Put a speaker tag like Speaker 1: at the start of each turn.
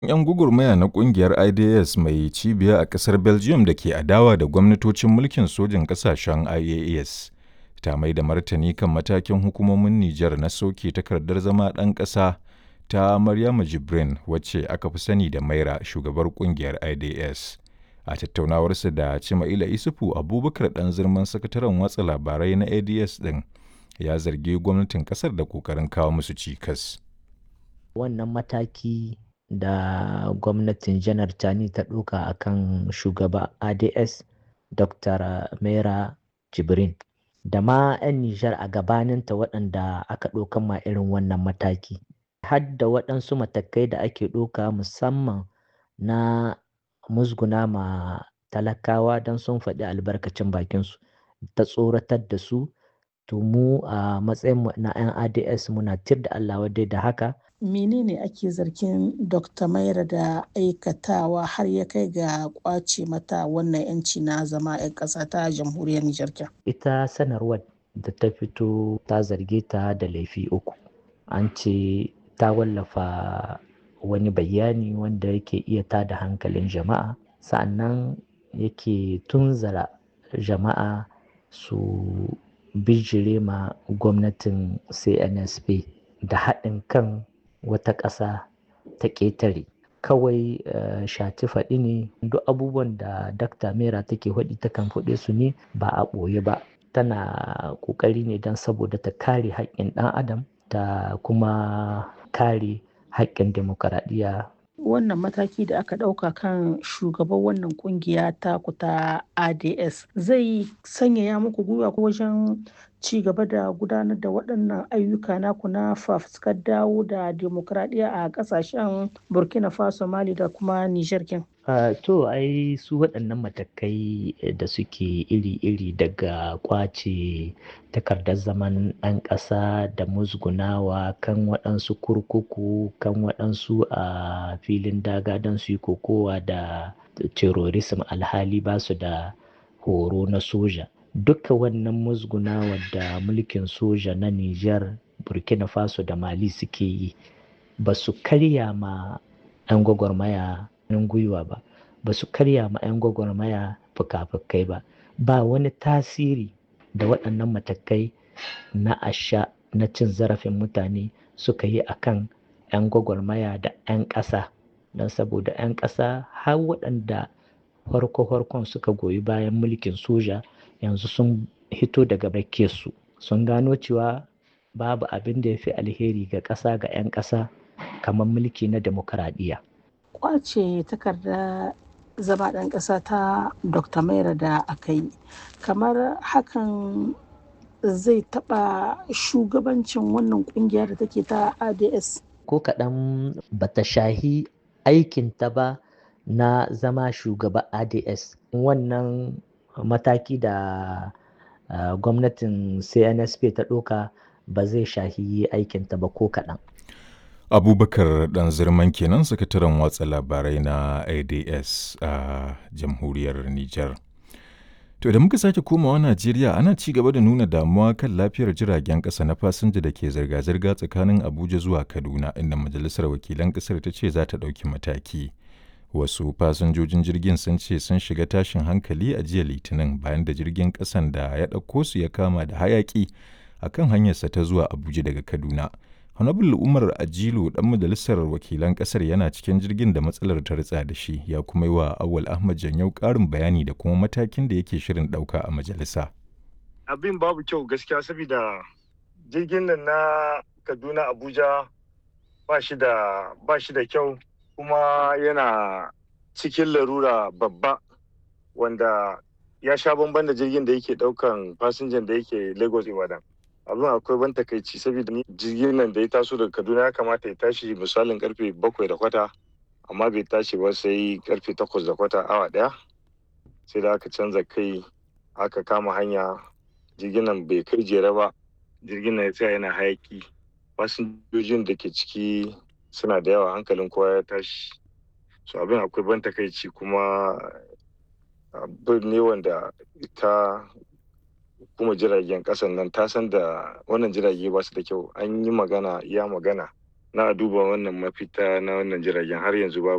Speaker 1: 'Yan gugurmaya na kungiyar IDS mai cibiya a ƙasar Belgium da ke adawa da gwamnatocin mulkin sojin ƙasashen IAS ta mai da martani kan matakin hukumomin Nijar na soke takardar zama ɗan ƙasa ta Maryama Jibrin wacce aka fi sani da Maira shugabar kungiyar IDS. A tattaunawarsa da Cima'ila Isufu Abubakar ɗan zirman sakataren watsa labarai na ADS ɗin ya zargi gwamnatin ƙasar da ƙoƙarin kawo musu cikas.
Speaker 2: Wannan mataki da gwamnatin janar Tani ta ɗauka a kan shugaba ADS Dr. Mera Jibrin da ma 'yan Nijar a gabaninta waɗanda aka ɗaukan ma irin wannan mataki. Har da waɗansu matakai da ake ɗauka musamman na musguna ma talakawa don sun faɗi albarkacin bakinsu ta tsoratar da su to mu a matsayin na 'yan ads muna tir da allah wadai da haka
Speaker 3: menene ake zargin dr maira da aikatawa har ya kai ga kwace mata wannan 'yanci na zama 'yan ƙasa ta jamhuriyar nijar
Speaker 2: ita sanarwar da ta fito ta zarge ta da laifi uku an ce ta wallafa wani bayani wanda yake iya tada hankalin jama'a sa'annan yake tunzara jama'a su bijire ma gwamnatin cnsp da haɗin kan wata ƙasa ta ƙetare kawai uh, shati faɗi ne duk abubuwan da dakta mera take faɗi takan faɗe su ne ba a ɓoye ba tana ƙoƙari ne don saboda ta kare haƙƙin ɗan adam ta kuma kare haƙƙin demokaradiyya
Speaker 3: wannan mataki da aka ɗauka kan shugaban wannan kungiya ta kuta ads zai sanyaya muku gwiwa ko wajen ci gaba da gudanar da waɗannan ayyuka naku na fafuskar dawo da demokradiyya a ƙasashen burkina faso mali da kuma nijar kin
Speaker 2: Uh, to ai su waɗannan matakai da suke iri-iri daga kwace takardar zaman ɗan ƙasa da musgunawa kan waɗansu kurkuku kan waɗansu a uh, filin daga don su yi kokowa da terrorism alhali ba su da horo na soja duka wannan musgunawa da mulkin soja na Nijar burkina faso da mali suke yi ba su karya ma 'yan gwagwarmaya hannun gwiwa ba ba su karya ma 'yan gwagwarmaya fuka-fukai ba ba wani tasiri da waɗannan matakai na asha na cin zarafin mutane suka yi a kan 'yan gwagwarmaya da 'yan ƙasa don saboda 'yan ƙasa har waɗanda farko-farkon suka goyi bayan mulkin soja yanzu sun hito daga su sun gano cewa babu abin da ya fi alheri ga ƙasa ga 'yan ƙasa kamar mulki na demokaradiyya.
Speaker 3: kwace takarda zama ɗan ƙasa ta dr maira da aka yi kamar hakan zai taɓa shugabancin wannan ƙungiya da take ta ads
Speaker 2: ko kaɗan bata shahi aikinta ba na zama shugaba ads wannan mataki da uh, gwamnatin cnsp ta ɗauka ba zai shahi aikinta ba ko kaɗan
Speaker 1: abubakar dan zirman kenan sakataren watsa labarai na ads a uh, jamhuriyar niger to da muka sake komawa najeriya ana ci gaba da nuna damuwa kan lafiyar jiragen kasa na fasinja da ke zirga-zirga tsakanin abuja zuwa kaduna inda majalisar wakilan kasar ta ce za ta ɗauki mataki wasu fasinjojin jirgin sun ce sun shiga tashin hankali a jiya litinin bayan da jirgin kasan da ya ɗauko su ya kama da hayaki akan hanyarsa ta zuwa abuja daga kaduna Honorable Umar Ajilu dan majalisar wakilan kasar yana cikin jirgin da matsalar ta ritsa da shi ya kuma yi wa Awal Ahmad Janyau ƙarin bayani da kuma matakin da yake shirin ɗauka a majalisa.
Speaker 4: Abin babu kyau gaskiya saboda jirgin nan na Kaduna Abuja ba shi da ba shi da kyau kuma yana cikin larura babba wanda ya sha bamban da jirgin da yake ɗaukan fasinjan da yake Lagos Ibadan. abin akwai ban takaici saboda ni jirgin nan da ya taso daga kaduna ya kamata ya tashi misalin karfe bakwai da kwata amma bai tashi ba sai karfe takwas da kwata awa daya sai da aka canza kai aka kama hanya jirgin nan bai kai jere ba jirgin nan ya tsaya yana hayaki fasinjojin da ke ciki suna da yawa hankalin kowa ya tashi so abin akwai ban takaici kuma abin ne wanda ita kuma jiragen kasan nan ta san da wannan jirage ba su da kyau an yi magana iya magana na duba wannan mafita na wannan jiragen har yanzu babu